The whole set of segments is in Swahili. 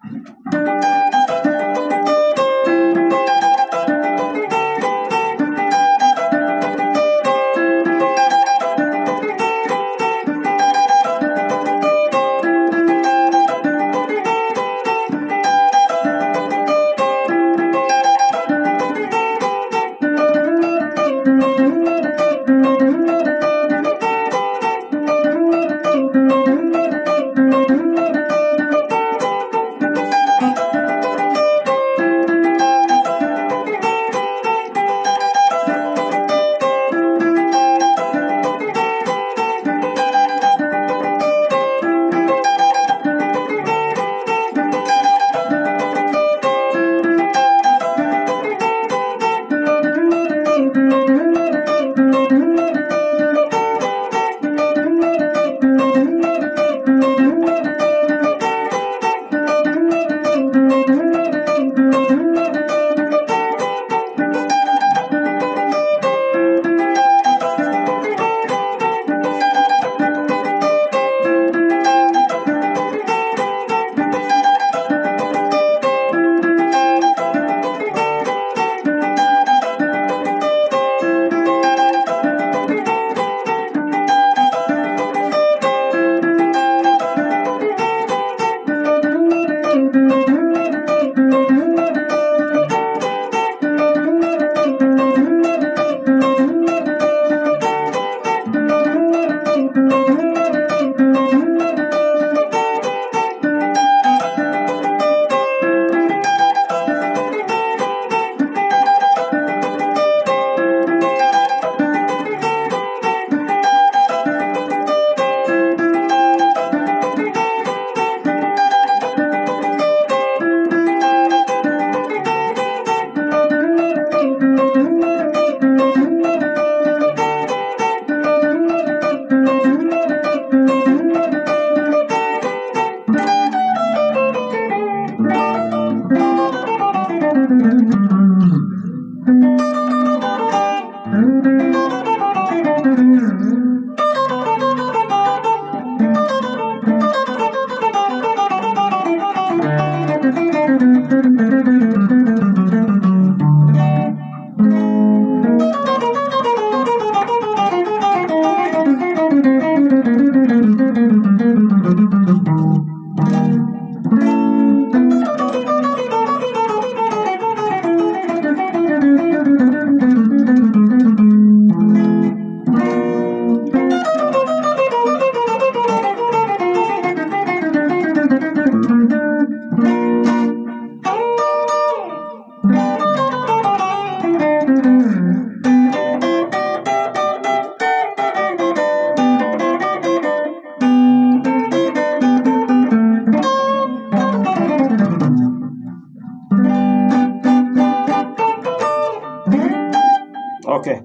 Okay.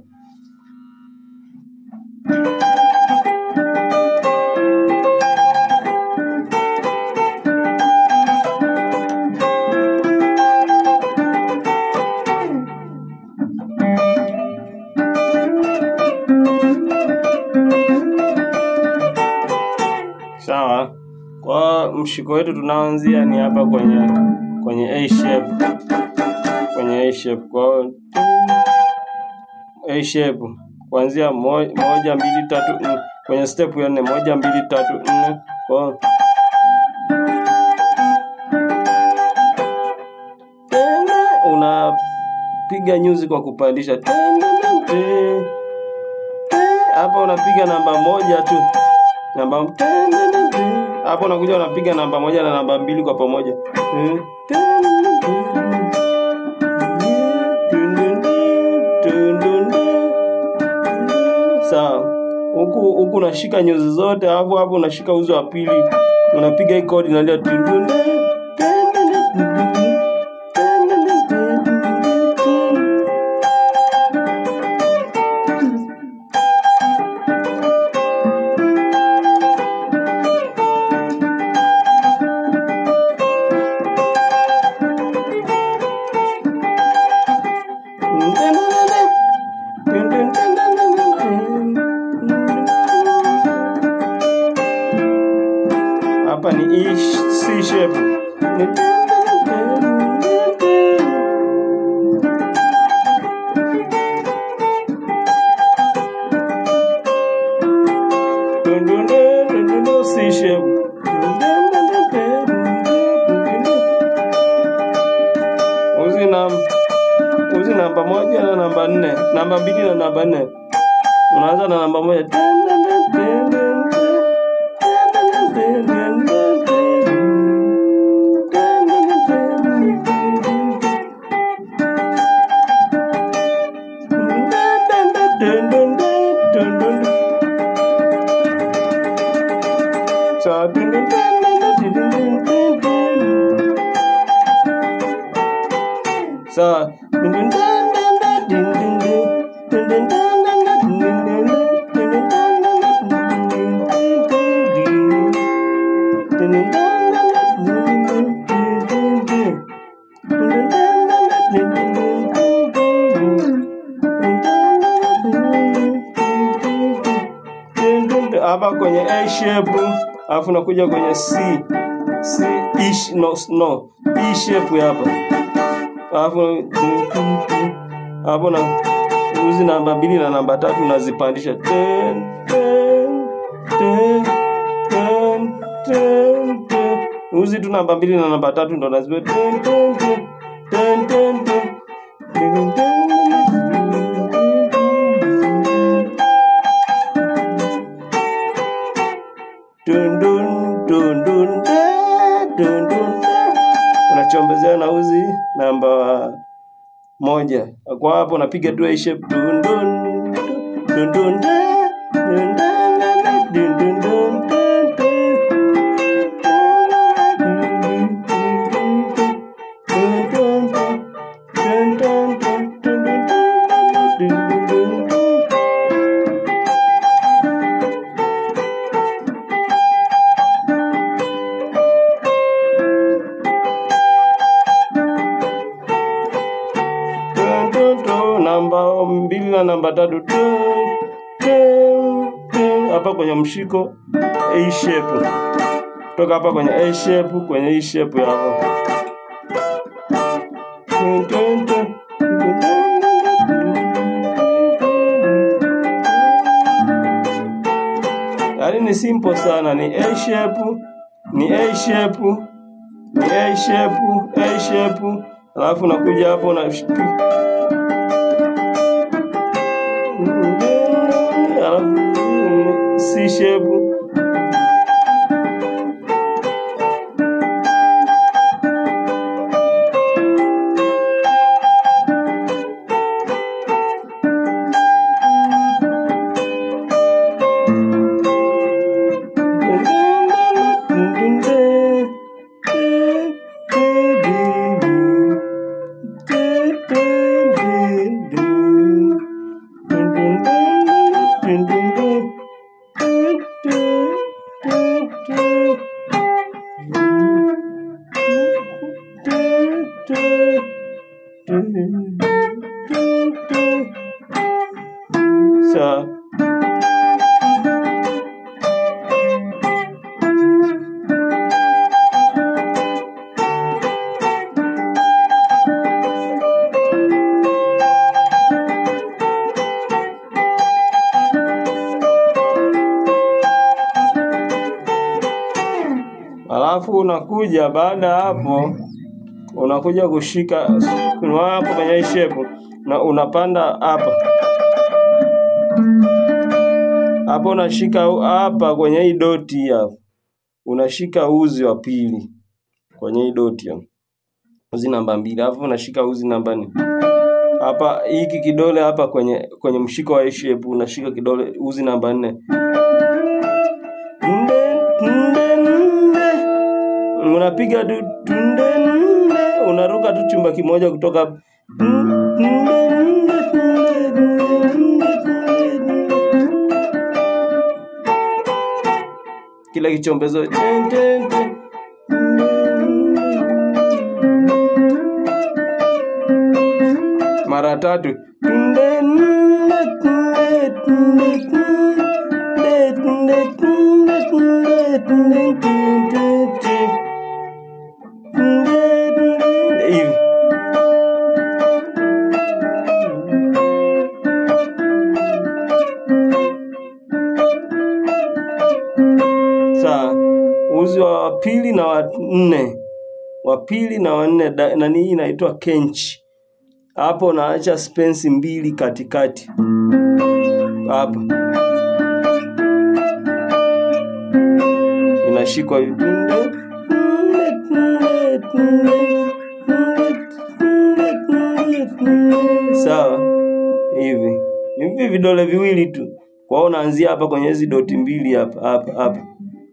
Sawa. Kwa mshiko wetu tunaanzia ni hapa kwenye kwenye A shape. Kwenye A shape. Kwa hiyo A shape kuanzia mo- moja mbili tatu nne kwenye step ya nne moja mbili tatu nne kwa hiyo tena unapiga nyuzi kwa kupandisha tena te hapa unapiga namba moja tu namba tena te hapo unakuja unapiga namba moja na namba mbili kwa pamoja Eh, tena te. sawa huku huku unashika nyuzi zote alafu hapo unashika uzi wa pili unapiga hii kodi inalia tundunde hapa ni E, C shape C shape. Uzi na uzi namba moja na namba nne, namba mbili na namba nne. Unaanza na namba moja. Sa Sa hapa kwenye A shape alafu nakuja kwenye C C E sh- no no E shape hapa alafu hapo na uzi namba mbili na namba tatu unazipandisha ten, ten, ten, ten, ten, ten. uzi tu namba mbili na namba tatu ndo nazipa ten, ten, ten, ten, ten, ten. Ten, ten. Dun, dun, dun, dun, da, dun, dun, da. unachombezea na uzi namba moja kwa hapo unapiga tu A shape dun, dun, dun, dun, da, dun, da, da, da, dun, dun, dun, da, da. Dun, dun, dun, dun, dun, dun, dun, dun, dun, dun, dun, dun. Dun, dun, dun, namba mbili na namba tatu dun, dun, dun. hapa kwenye mshiko A shape kutoka hapa kwenye A shape kwenye E shape hapo Dun, dun, dun. yaani ni simple sana ni A shape ni A shape ni A shape A shape alafu unakuja hapo na alafu C shape Sa alafu unakuja baada ya hapo unakuja kushika unaona hapo kwenye hii shape na unapanda hapa hapo unashika hapa kwenye hii doti hapa unashika uzi wa pili kwenye hii doti hapa uzi namba mbili alafu unashika uzi namba nne hapa hiki kidole hapa kwenye kwenye mshiko wa hii shape unashika kidole uzi namba nne Nde, nde, nde. unapiga tu tunde nde unaruka tu chumba kimoja kutoka hapo. Nde, nde, nde, nde, nde, nde, nde. kila kichombezo ten, ten, ten. mara tatu Tunde, nde, tunde, tunde, tunde, tunde, tunde, tunde, tunde, tunde, tunde. nne wa pili na wanne da- nani hii inaitwa kenchi hapo naacha spensi mbili katikati hapa inashikwa hivi sawa hivi ni hivi vidole viwili tu kwa hiyo unaanzia hapa kwenye hizi doti mbili hapa hapa hapa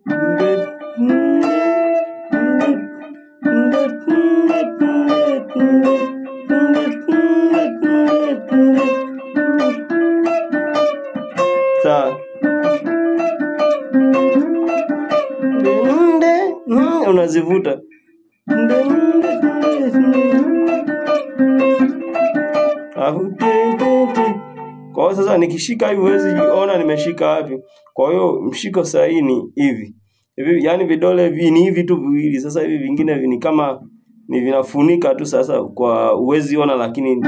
sawa unazivuta Alafu, kwa hiyo sasa nikishika hivi huwezi ona nimeshika wapi. Kwa hiyo mshiko sahihi ni hivi hivi, yani vidole hivi ni hivi tu viwili. Sasa hivi vingine vi- ni kama ni vinafunika tu, sasa kwa huwezi ona, lakini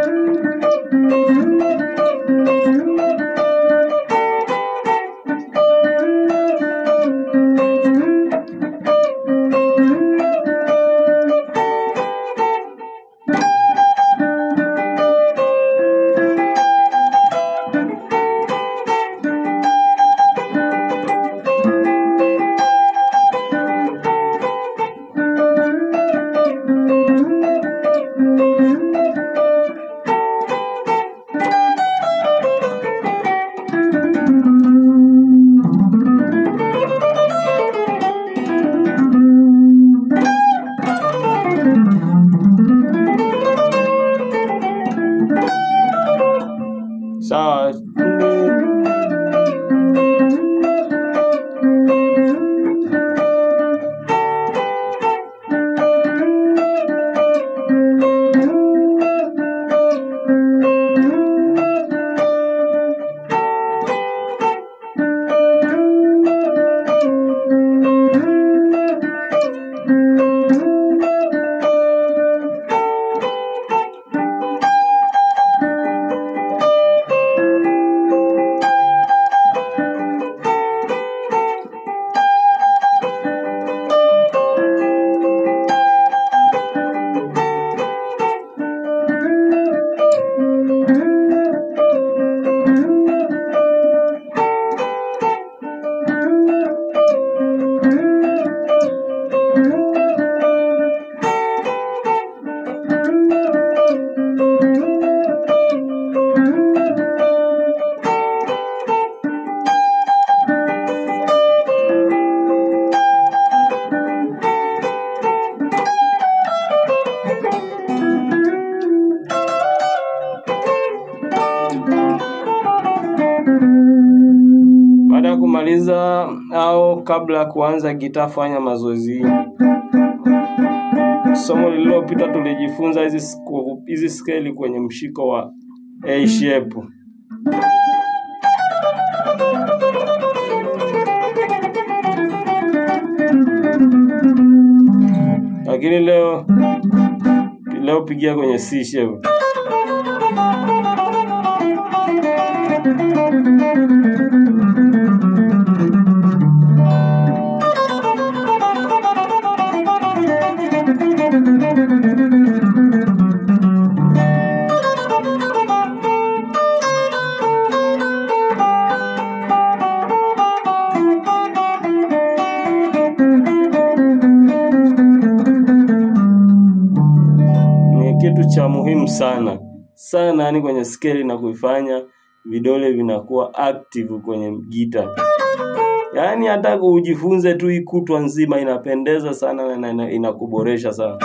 sawa. Baada ya kumaliza au kabla ya kuanza gitaa, fanya mazoezi hii. Somo lililopita tulijifunza hizi sku- hizi skeli kwenye mshiko wa A shape. Lakini leo leo pigia kwenye C shape. ni kitu cha muhimu sana sana, yani kwenye skeli na kuifanya vidole vinakuwa active kwenye gita. Yaani hata ujifunze tu hii kutwa nzima, inapendeza sana na ina- inakuboresha sana.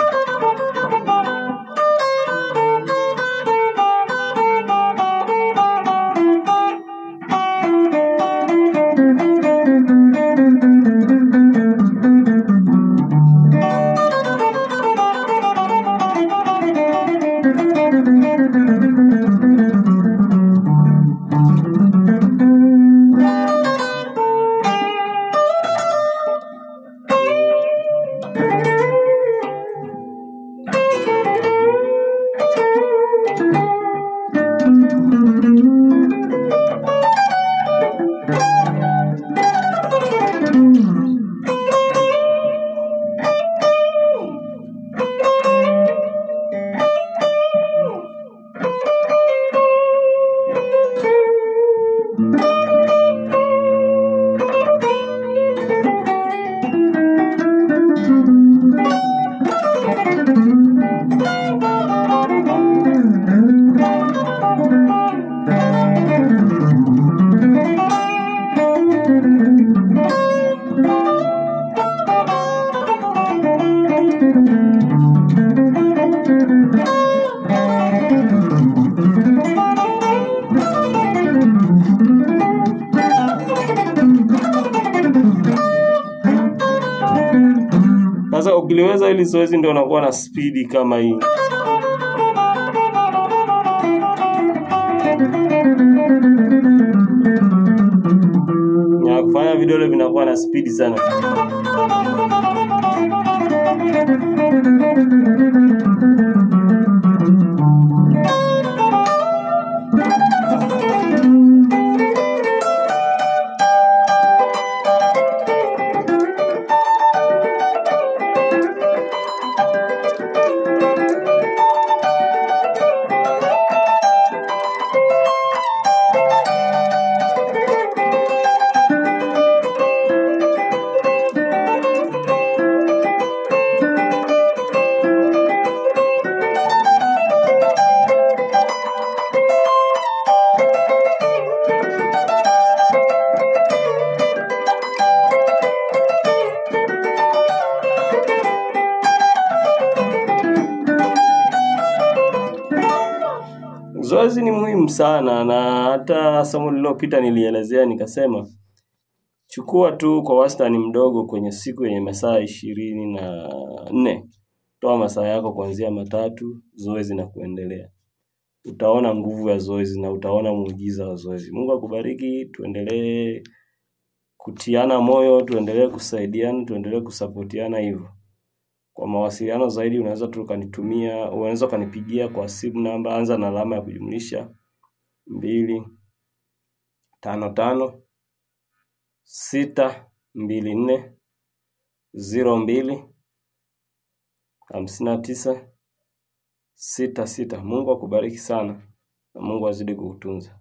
ukiliweza hili zoezi ndio unakuwa na spidi kama hii. Na kufanya vidole vinakuwa na spidi sana. Zoezi ni muhimu sana na hata somo lililopita nilielezea nikasema chukua tu kwa wastani mdogo kwenye siku yenye masaa ishirini na nne. Toa masaa yako kuanzia matatu, zoezi na kuendelea. Utaona nguvu ya zoezi na utaona muujiza wa zoezi. Mungu akubariki, tuendelee kutiana moyo, tuendelee kusaidiana, tuendelee kusapotiana hivyo. Kwa mawasiliano zaidi unaweza tu ukanitumia, unaweza ukanipigia kwa simu namba, anza na alama ya kujumlisha mbili tano tano sita mbili nne ziro mbili hamsini na tisa sita sita. Mungu akubariki sana na Mungu azidi kukutunza.